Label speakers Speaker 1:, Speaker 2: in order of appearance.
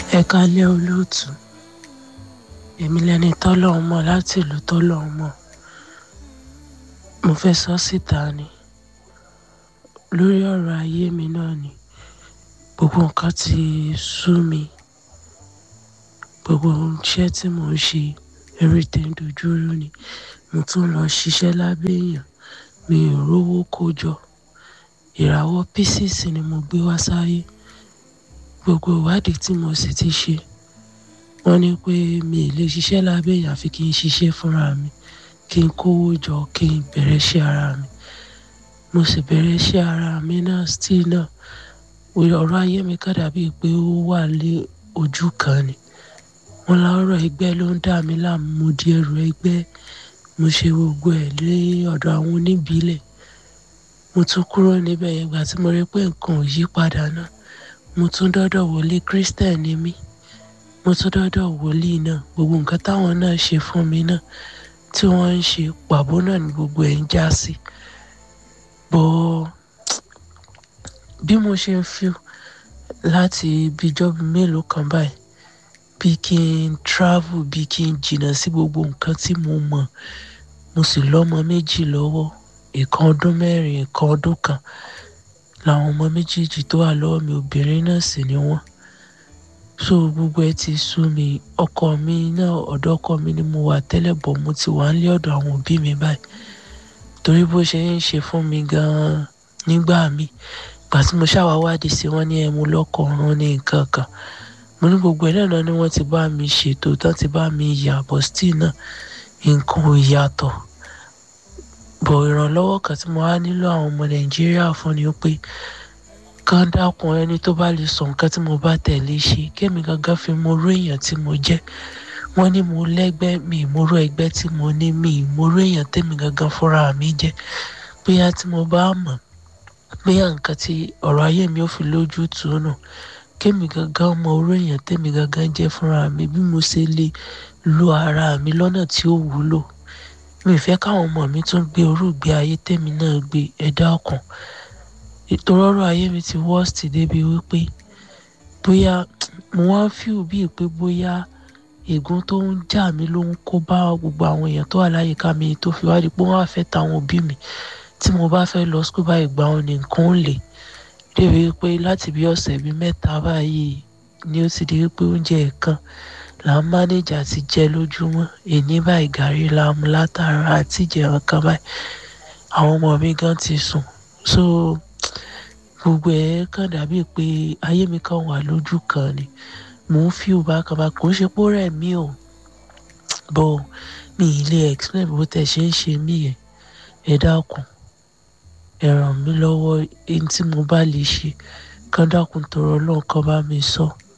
Speaker 1: ẹ kálẹ́ olóòtú èmi lẹni tọ́lọ́run mọ̀ láti ìlú tọ́lọ́run mọ̀ mo fẹ́ sọ síta ni lórí ọ̀rọ̀ ayé mi náà ni gbogbo nǹkan ti sú mi gbogbo iṣẹ́ tí mò ń ṣe everything dojúrú ni mo tún lọ ṣiṣẹ́ lábẹ́ èèyàn mi ò rówó kó jọ ìràwọ̀ pieces ni mo gbé wá sáyé gbogbo ìwádìí tí mo sì ti ṣe wọ́n ní pé mi ì lè ṣiṣẹ́ lábẹ́ èèyàn àfi kí n ṣiṣẹ́ fúnra mi kí n kówó jọ kí n bẹ̀rẹ̀ iṣẹ́ ara mi mo sì bẹ̀rẹ̀ iṣẹ́ ara mi náà still náà ọ̀rọ̀ ayé mi kàn dàbí pé ó wà lé ojú kan ni wọ́n lọ́rọ̀ ẹgbẹ́ ló ń dà mí láàmú mo di ẹrù ẹgbẹ́ mo ṣe gbogbo ẹ̀ lé ọ̀dọ̀ àwọn oníbílẹ̀ mo tún kúrò níbẹ̀ yẹn gbà tí mo rí pé nǹkan ò yí padà náà mo tún dọ́dọ̀ wòlíì christian ni mí mo tún dọ́dọ̀ wòlíì náà gbogbo nǹkan táwọn náà ṣe fún mi náà tí wọ́n ń ṣe pàbó náà ni gbogbo ẹ̀ ń já sí bọ́ bí mo ṣe ń feel láti ibi ìjọba mélòó kan báyìí bí kí n travel bí kí n jìnnà sí gbogbo nǹkan tí mo mọ̀ mo sì lọ́mọ méjì lọ́wọ́ ìkan ọdún mẹ́rin ìkan ọdún kan làwọn ọmọ méjèèjì tó wà lọ́wọ́ mi obìnrin náà sì ni wọ́n so gbogbo ẹ ti sú mi ọkọ mi náà ọ̀dọ̀ ọkọ mi ni mo wà tẹ́lẹ̀ bọ̀ mo ti wà nílé ọ̀dọ̀ àwọn òbí mi báyìí torí bó ṣe ń ṣe fún mi gan-an nígbà mi gbà tí mo ṣàwá wádìí sí wọn ní ẹmu lọ́kọ̀ ọ̀run ní nǹkan kan mo ní gbogbo ẹ̀ náà ni wọ́n ti bá mi ṣètò tán ti bá mi yà bọ̀ still náà nǹkan ò yàtọ̀ bọ̀ ìrànlọ́wọ́ kan tí mo wá nílò àwọn ọmọ nàìjíríà fún ni pé kán dákun ẹni tó bá lè sọ nǹkan tí mo bá tẹ̀lé ṣe kémi gangan fi mo rú èèyàn tí mo jẹ́ wọ́n ní mo lẹ́gbẹ́ mi ìmúrú ẹgbẹ́ tí mo ní mi ìmúrú èèyàn tèmi gangan fúnra mi jẹ́ bóyá tí mo bá mọ̀ bóyá nǹkan tí ọ̀rọ̀ ayé mi ò fi lójú tù ú nù kémi gangan mọ orú èèyàn tèmi gangan jẹ́ fúnra mi bí mo ṣe lè lo ara mi lọ́nà tí ó wúlò mi ì fẹ́ káwọn ọmọ mi tún gbé orúgbé ayé tèmi náà gbé ẹ̀dá ọkàn ìtòrọ ọ̀rọ̀ ayé mi ti worst débi wípé bóyá mo wá ń fíw bíi pé bóyá ègún tó ń jà mí ló ń kó bá gbogbo àwọn èèyàn tó wà láyìíká mi tó fi wá di pé wọ́n á fẹ́ tàwọn òbí mi tí mo bá fẹ́ lọ skul báyìí gbà wọn ní nǹkan ó lè débi wípé láti bí ọ̀sẹ̀ bíi mẹ́ta báyìí ni ó ti di wípé oúnjẹ ẹ̀kan là ń mánéjà ti jẹ lójúmọ́ èní báyìí gàrí la mú látara àti ìjẹun kan báyìí àwọn ọmọ mi gan ti sùn so gbogbo ẹ̀ kàn dàbí pé ayé mi kàn wà lójú kan ni mò ń fi òbá kan bá kò ń ṣe pó rẹ̀ mí o bọ́ mi ì lè explain bó tẹ̀ ṣe ń ṣe mí yẹn ẹ dákun ẹ ràn mí lọ́wọ́ ẹni tí mo bá lè ṣe kán dákun tọrọ ọlọ́run kan bá mi sọ. So